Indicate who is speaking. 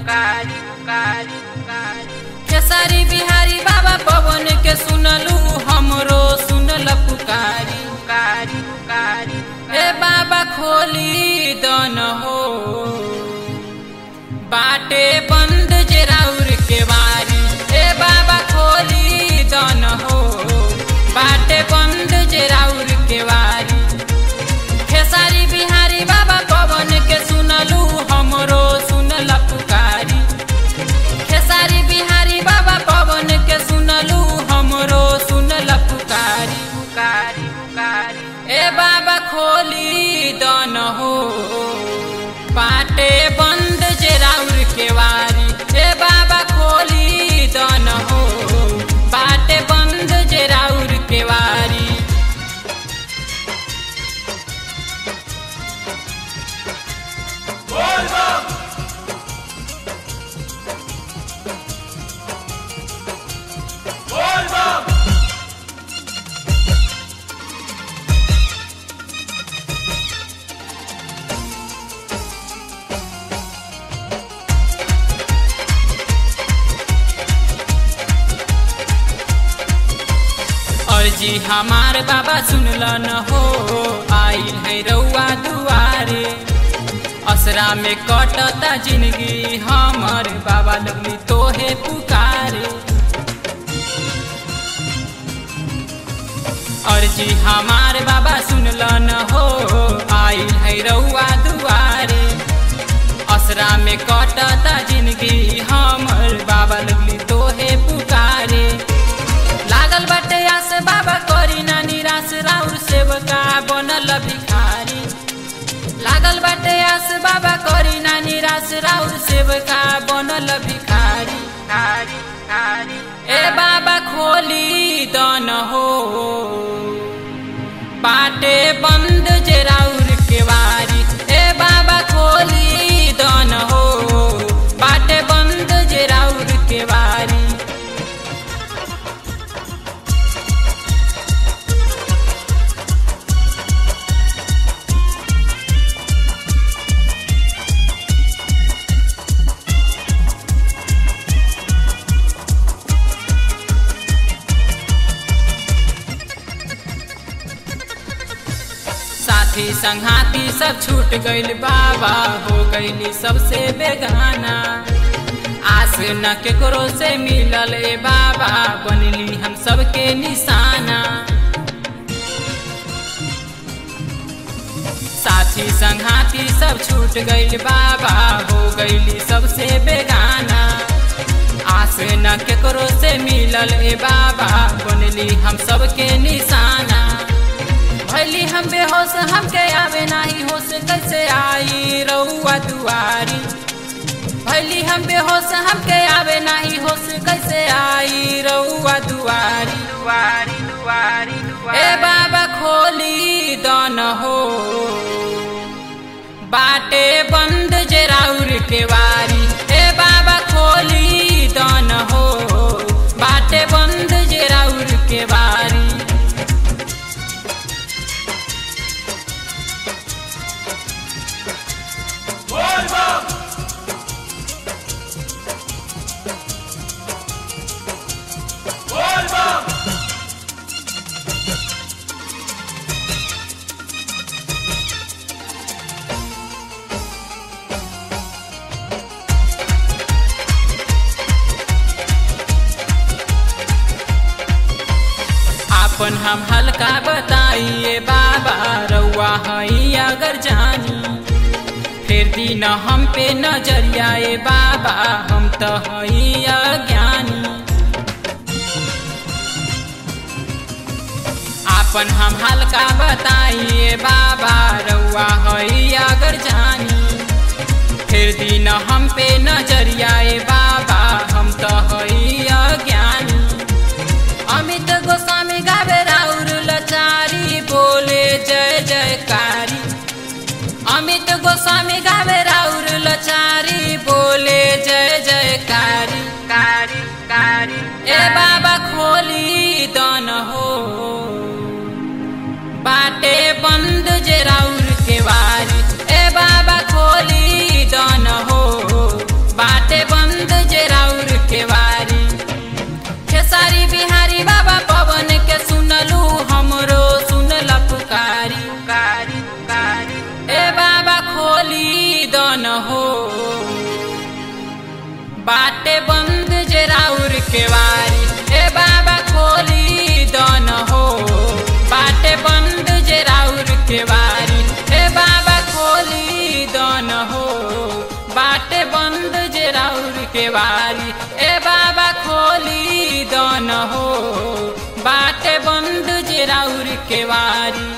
Speaker 1: पुकारी पुकारी पुकारी
Speaker 2: खेसारी बिहारी बाबा पवन के सुनलू हमरो सुनल पुकारी
Speaker 1: पुकारी पुकारी
Speaker 2: ए बाबा खोली दन हो बाटे बंद जे राउर के वारी ए बाबा खोली दन हो बाटे बंद जे राउर के वारी खेसारी बिहारी बाबा पवन के सुनलू हमरो सुनल पुकारी खेसारी बिहारी बाबा पवन के सुनलू हमरो सुनल पुकारी
Speaker 1: पुकारी पुकारी
Speaker 2: ए बाबा खोली दन हो बाटे बंद जे राउर के वारी ए बाबा खोली दन हो बाटे बंद जे राउर के वारी अर्जी हमार बाबा सुनल न हो आइल है रउआ दुआरे असरा में कटता जिंदगी हमर बाबा लगली तोहे पुकारे अर्जी हमार बाबा सुनल न हो आइल है रउआ दुआरे असरा में कटता जिंदगी हमर बाबा लगली तोहे पुकारे लागल बाटे आस बाबा करी ना निराश राउर सेवका बनल भिखारी लागल बाटे आस बाबा करी ना निराश राउर सेवका बनल भिखारी
Speaker 1: पुकारी पुकारी
Speaker 2: ए बाबा खोली दन हो बाटे बंद जे राउर के वारी ए बाबा खोली दन हो बाटे बंद जे राउर के वारी साथी संघाती सब छूट गइल बाबा हो गइली सबसे बेगाना आस न केकरो से मिलल ए बाबा बनली हम सबके निशाना साथी संघाती सब छूट गइल बाबा हो गइली सबसे बेगाना आस न केकरो से मिलल ए बाबा बनली हम सबके निशाना भैली हम बेहोश हमके आवे नाही होश कैसे आई रउआ दुआरी भैली हम बेहोश हमके आवे नाही होश कैसे आई रउआ दुआरी
Speaker 1: दुआरी दुआरी
Speaker 2: ए
Speaker 1: दुआरी
Speaker 2: बाबा खोली दन हो बाटे बंद जे राउर के वारी ए बाबा खोली दन हो बाटे बंद जे राउर के वारी आपन हम हल्का बताइए बाबा रउआ हई अगर जानी फिर दिन हम पे नजरिया ए बाबा हम तो हई अज्ञानी आपन हम हल्का बताइए बाबा रउआ हई अगर जानी फिर दिन हम पे नजरिया ए बाबा हम तो हई अज्ञानी अमित गोस्वामी गावे राउर लचारी बोले जय जयकारी अमित गोस्वामी गावे राउर लचारी बोले जय जयकारी
Speaker 1: कारी कारी
Speaker 2: ए बाबा खोली दन हो बाटे बंद जे राउर के वारी ए बाबा खोली दन हो बाटे बंद जे राउर के वारी ए बाबा खोली दन हो बाटे बंद जे राउर के वारी ए बाबा खोली दन हो बाटे बंद जे राउर के वारी ए बाबा खोली दन हो बाटे बंद जे राउर के वारी